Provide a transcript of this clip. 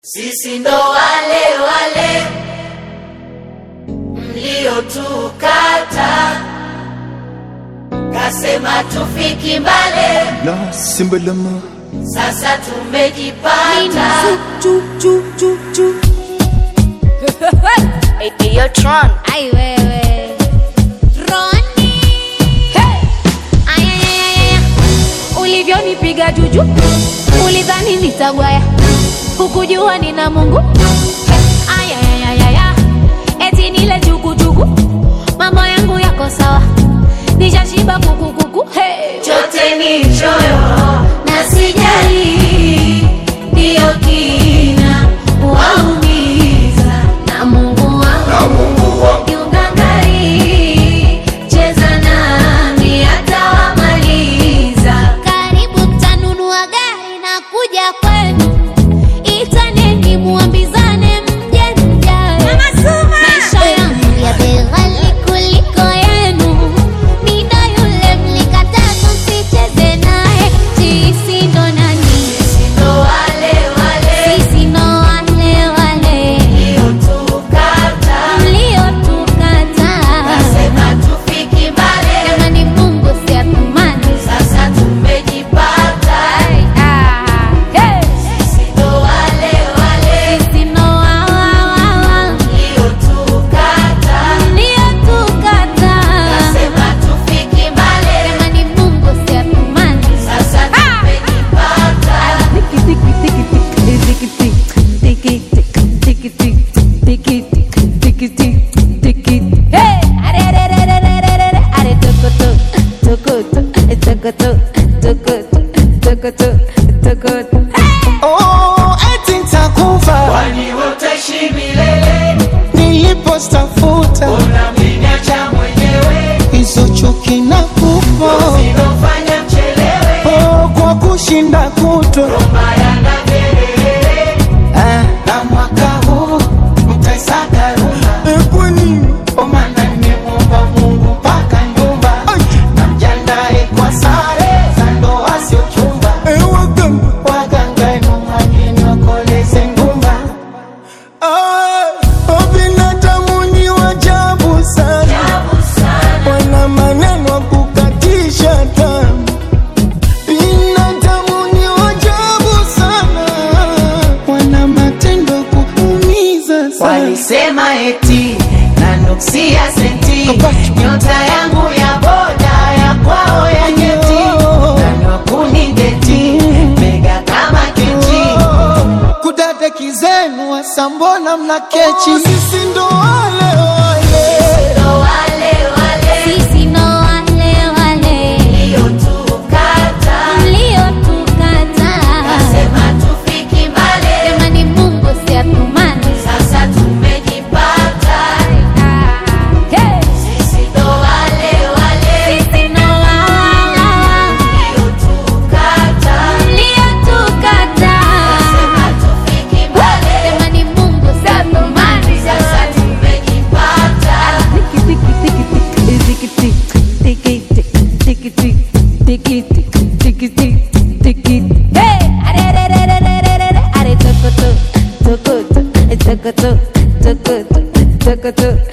Sisi ndo wale wale mliotukata, kasema tufiki mbale, La simbalama sasa tumejipata. Yo, Tron. Ai wewe Roni hey! Ayayayaya ulivyonipiga juju ulidhani nitagwaya hukujua nina Mungu Ayayayaya eti nile jugujugu mambo yangu yako sawa nishashiba kukukuku hey! Chote ni choyo na sijali, ndiyo kina waumiza na Mungu wangu kiungangari, cheza nami atawamaliza. Karibu mtanunua gari na kuja kwenu, itaneni muambizane mje mjae. Maisha yangu ya bei ghali kuliko yenu, Nida yule mlikataa tusicheze naye, sisi ndo nani? Ndo wale wale Sisi ndo wale wale mliotukata, mliotukataa. kasema tufiki mbali, Jamani, Mungu si athumani. sasa tumejipata. Ah, hey! Sisi ndo wale wale Sisi ndo wa- wa- wa- wa. mliotukata, Niliyotukataa. kasema tufiki mbali, Jamani, Mungu si athumani. sasa tumejipata. Hey! Are, are, are, are, are, are, are, are, toko, to, toko, to, toko, to, toko, to, toko, to, toko, to. Hey! Oh, eti nitakufa Kwani utaishi milele, nilipostafuta unamniacha mwenyewe, hizo chuki na kufa zinofanya mchelewe, oh, kwa kushinda kutwa maya na kelele, ah, na mwaka huu mtaisaka ruma eh, kwa nini? kwa maana nimemuomba Mungu mpaka nyumba, Ai, na mjandae kwa sare za ndoa sio chumba, eh, waganga waganga enu mwamini wakoleze ngumba, ah, oh, binadamu ni wajabu sana tabu sana, wana maneno ya kukatisha tamaa. Binadamu ni wajabu sana, wana matendo ya kuumiza sana. walisema eti nanuksia senti, Kapacho. nyota yangu ya boda ya kwao ya nyeti, nani wa kunideti, mega kama kechi Kudadeki zenu hasa mbona mna kechi? Sisi ndo wale wale ndo wale wale Sisi ndo wale wale mliotukata, mliotukataa. kasema tufiki mbali, Jamani, Mungu si athumani. sasa tumejipata. Ah, hey! Sisi ndo wale wale Sisi ndo wa- wa- wa- wa. mliotukata, Mliotukataa. kasema tufiki mbali, Jamani, Mungu si athumani. sasa tumejipata. Hey! Are, are, are, are, are, are, are, are, toko, to, toko, to, toko, to, toko, to, toko, to.